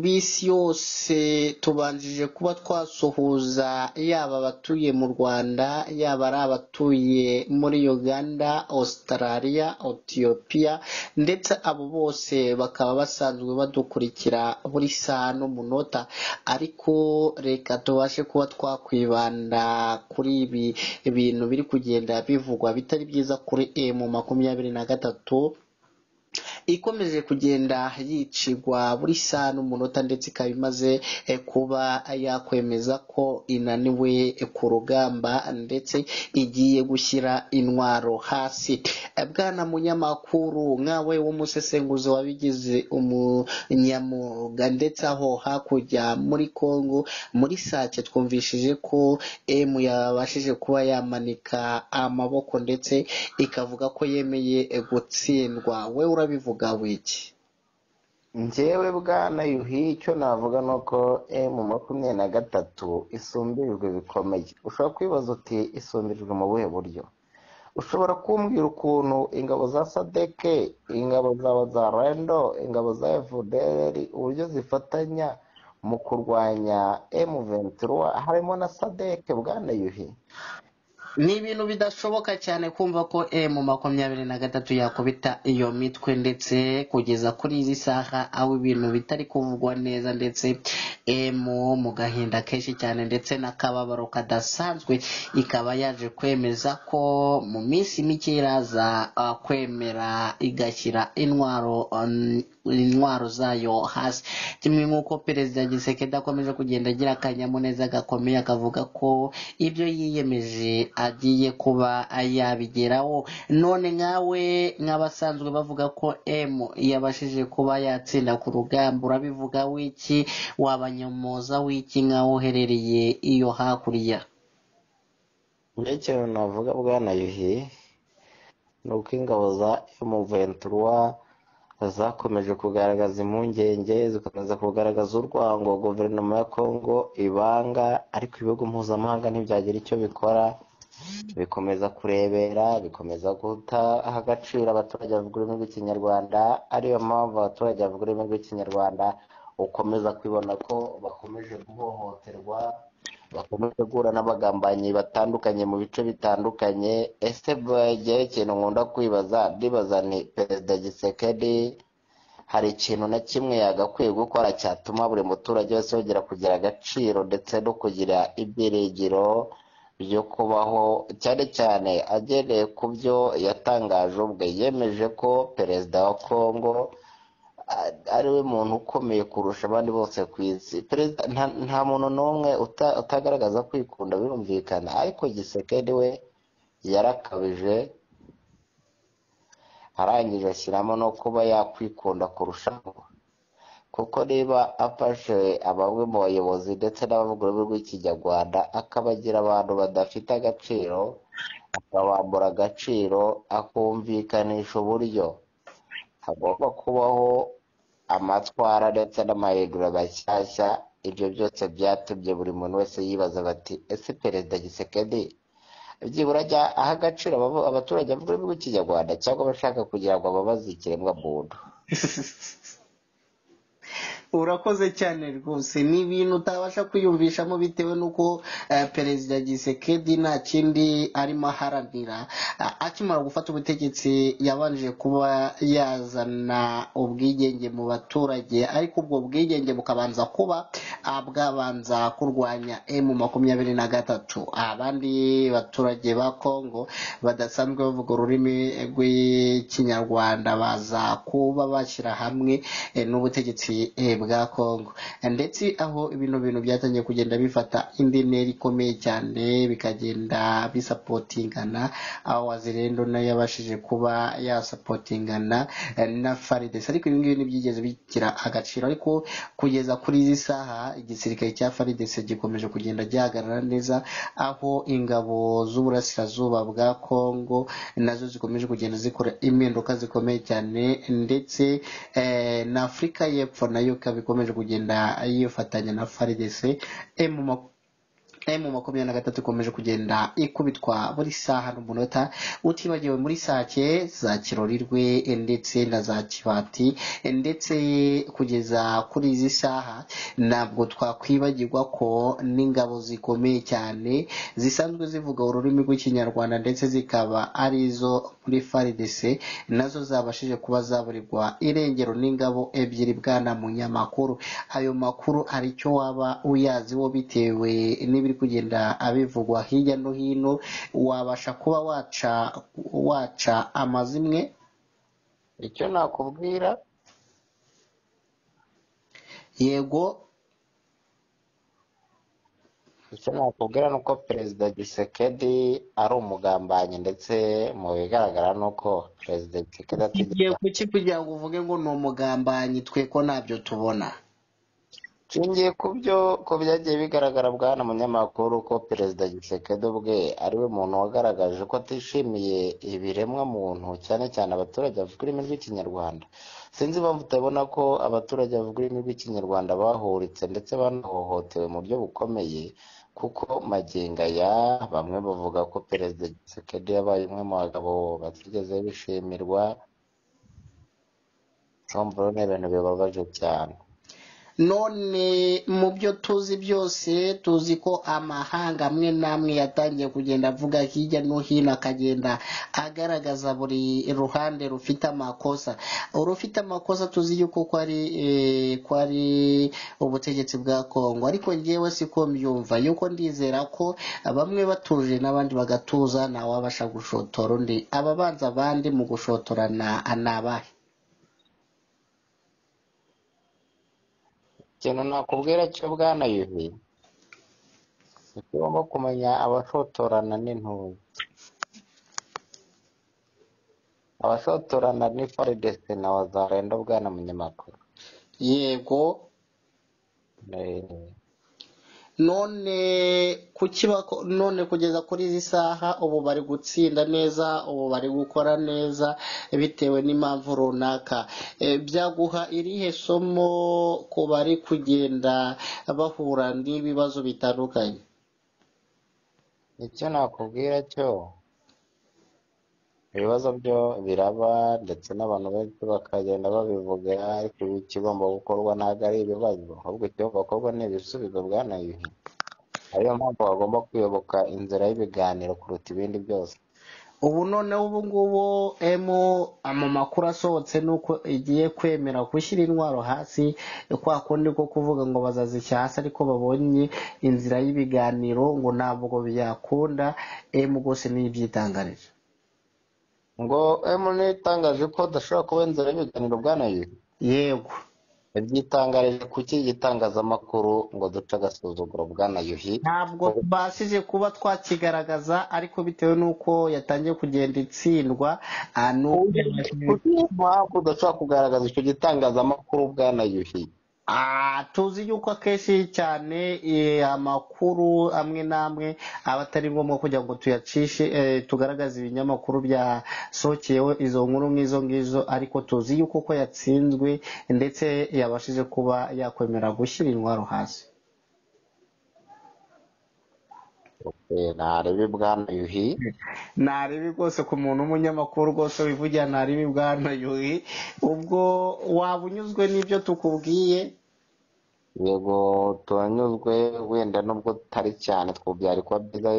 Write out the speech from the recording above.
b'isi yose tubanjije kuba twasuhuza yaba abatuye mu Rwanda yaba ari abatuye muri Uganda Australia Ethiopia ndetse abo bose bakaba basanzwe badukurikira buri saha no munota ariko reka tubashe kuba twakwibanda kuri ibi bintu biri kugenda bivugwa bitari byiza kuri emu makumyabiri na gatatu ikomeje kugenda yicirwa buri saha n'umunota ndetse ikaba imaze eh, kuba yakwemeza ko inaniwe ku rugamba ndetse igiye gushyira intwaro hasi Eh, bwana munyamakuru nkawe w'umusesenguzi wabigize umunyamuga ndetse aho hakurya muri Kongo muri sake twumvishije ko emu yabashije kuba yamanika amaboko ndetse ikavuga ko yemeye eh, gutsindwa we urabivuga wiki njyewe bwana yuhi icyo navuga ni uko emu makumyabiri na gatatu isumbirijwe bikomeye ushobora kwibaza uti isumbirijwe mu buhe buryo ushobora kumbwira ukuntu ingabo za sadeke ingabo zaba za rando ingabo za fdr uburyo zifatanya mu kurwanya emu ventura harimo na sadeke bwana yuhi ni ibintu bidashoboka cyane kumva ko emu makumyabiri na gatatu yakubita iyo mitwe ndetse kugeza kuri izi saha aho ibintu bitari kuvugwa neza ndetse emu mu gahinda kenshi cyane ndetse n'akababaro kadasanzwe ikaba yaje kwemeza ko mu minsi mike iraza ah, kwemera igashyira intwaro um, intwaro zayo hasi kimwe nk'uko perezida gisekedi akomeje kugenda agira akanyamuneza gakomeye akavuga ko ibyo yiyemeje agiye kuba yabigeraho none nkawe nk'abasanzwe bavuga ko m yabashije kuba yatsinda ku rugamba urabivuga wiki wabanyomoza wiki nkaho uherereye iyo hakurya njye ikintu navuga bwana yuhi ni uko ingabo za emu ventura zakomeje kugaragaza impungenge zikomeza kugaragaza urwango guverinoma ya kongo ibanga ariko ibihugu mpuzamahanga ntibyagira icyo bikora bikomeza kurebera bikomeza guha agaciro abaturage bavuga ururimi rw'ikinyarwanda ariyo mpamvu abaturage bavuga ururimi rw'ikinyarwanda ukomeza kwibona ko bakomeje guhohoterwa bakomeje guhura n'abagambanyi batandukanye mu bice bitandukanye ese bajyaho ikintu nkunda kwibaza ndibaza ni perezida gisekedi hari ikintu na kimwe yagakwiye gukora cyatuma buri muturage wese yongera kugira agaciro ndetse no kugira ibyiringiro byo kubaho cyane cyane agereye ku byo yatangaje ubwe yemeje ko perezida wa kongo a- ari we muntu ukomeye kurusha abandi bose ku isi perezida nta, nta muntu n'umwe uta- utagaragaza kwikunda birumvikana ariko gisekedi we yarakabije arangije ashyiramo no kuba yakwikunda kurushaho kuko niba afashe bamwe mu bayobozi ndetse n'abavuga ururimi rw'ikinyarwanda akabagira abantu badafite agaciro akabambura agaciro akumvikanisha uburyo hagomba kubaho amatwara ndetse n'amahindura mashyashya ibyo byose byatumye buri muntu wese yibaza bati ese perezida gisekedi byibura ajya aha agaciro aba- abaturage bavuga ururimi rw'ikinyarwanda cyangwa abashaka kugira ngo ababaze ikiremwamuntu urakoze cyane rwose ni ibintu utabasha kwiyumvishamo bitewe n'uko eh, perezida gisekedi nta kindi arimo aharanira A- akimara gufata ubutegetsi yabanje kuba yazana ubwigenge mu baturage ariko ubwo bwigenge bukabanza kuba ah, bwabanza kurwanya emu makumyabiri na gatatu abandi baturage ba kongo badasanzwe bavuga ururimi rw'ikinyarwanda baza kuba bashyira hamwe eh, n'ubutegetsi eh, bwa Kongo ndetse aho ibintu bintu byatangiye kugenda bifata indi ntera ikomeye cyane bikagenda bisapotingana aho wazirendo nayo yabashije kuba yasapotingana eh, na Farides ariko ibi ngibi ntibyigeze bigira agaciro ariko kugeza kuri izi saha igisirikare cya Farides gikomeje kugenda gihagarara neza aho ingabo z'uburasirazuba bwa Kongo nazo zikomeje kugenda zikora impinduka zikomeye cyane ndetse eh, na Afurika y'Epfo nayo ikaba ikomeje kugenda yifatanya na FARDC eh, mu emu makumyabiri na gatatu ikomeje kugenda ikubitwa buri saha n'umunota utibagiwe muri sake za kirorirwe ndetse na za kibati ndetse kugeza kuri izi saha ntabwo twakwibagirwa ko n'ingabo zikomeye cyane zisanzwe zivuga ururimi rw'ikinyarwanda ndetse zikaba ari izo muri faridc nazo zabashije kuba zaburirwa irengero n'ingabo ebyiri bwana munyamakuru ayo makuru hari icyo waba uyaziho bitewe n'ibiri kugenda abivugwa hirya no hino wabasha kuba waca waca amazimwe icyo nakubwira yego icyo nakubwira ni uko perezida gisekedi ari umugambanyi ndetse mu bigaragara ni uko perezida gisekedi igiye ategeka kuki kugira ngo uvuge ngo ni umugambanyi twe ko ntabyo tubona nshingiye ku byo ku byagiye bigaragara bwana munyamakuru ko perezida gisekedi ubwe ariwe muntu wagaragaje ko atishimiye ibiremwa muntu cyane cyane abaturage bavuga ururimi rw'ikinyarwanda sinzi impamvu utabona ko abaturage bavuga ururimi rw'ikinyarwanda bahuritse ndetse banahohotewe mu buryo bukomeye kuko magingo aya bamwe bavuga ko perezida gisekedi yabaye umwe mu bagabo batigeze bishimirwa urumva rero ni ibintu bibabaje cyane none mu byo tuzi byose tuzi ko amahanga amwe n'amwe yatangiye kugenda avuga hirya no hino akagenda agaragaza buri ruhande rufite amakosa urufite amakosa tuzi yuko ko ari eh, ko ari ubutegetsi bwa kongo ariko ngewe siko mbyumva yuko ndizera ko bamwe batuje n'abandi bagatuza ntawabasha gushotora undi ababanza abandi mu gushotorana ni abahe ikintu nakubwira cyo bwana yuhi ni ko ugomba kumenya abashotorana n'intuye abashotorana ni faridese na wazarenda bwana munyamakuru yego Eh, none kuki bako- none kugeza kuri izi saha ubu bari gutsinda neza ubu bari gukora neza bitewe n'impamvu runaka E, byaguha irihe somo ku bari kugenda bahura n'ibibazo bitandukanye icyo nakubwira cyo ibibazo byo biraba ndetse n'abantu benshi bakagenda babivuga ariko ibi ikigomba gukorwa ntabwo ari ibibazo ahubwo ikigomba gukorwa ni ibisubizo bwana yuhi ariyo mpamvu bagomba kuyoboka inzira y'ibiganiro kuruta ibindi byose ubu noneho ubu ngubu emu mu makuru asohotse ni uko igiye kwemera gushyira intwaro hasi kwa kundi ko kuvuga ngo bazazishyira hasi ariko babonye inzira y'ibiganiro ngo ntabwo byakunda emu rwose ni ibyitangarije ngo emune itangaje ko adashobora kuba inzira y'ibiganiro bwana yuhi yego ibyitangarije kuki igitangazamakuru ngo duce agasuzuguro bwana yuhi ntabwo tubashije kuba twakigaragaza ariko bitewe n'uko yatangiye kugenda itsindwa ah, ni uko yabashije kuki mpamvu udashobora kugaragaza icyo gitangazamakuru bwana yuhi Ah, tuzi yuko akenshi cyane eh, amakuru amwe n'amwe aba atari ngombwa kugira ngo tuyacishe eh, tugaragaze ibinyamakuru byasohokeyeho izo nkuru nk'izo ngizo ariko tuzi yuko ko yatsinzwe ndetse yabashije kuba yakwemera gushyira intwaro hasi Eh, narebe bwana yuhi ntarebe rwose ku muntu w'umunyamakuru rwose wivugira ntarebe bwana yuhi ubwo waba unyuzwe n'ibyo tukubwiye yego turanyuzwe wenda nubwo tutari cyane twobyari kuba byiza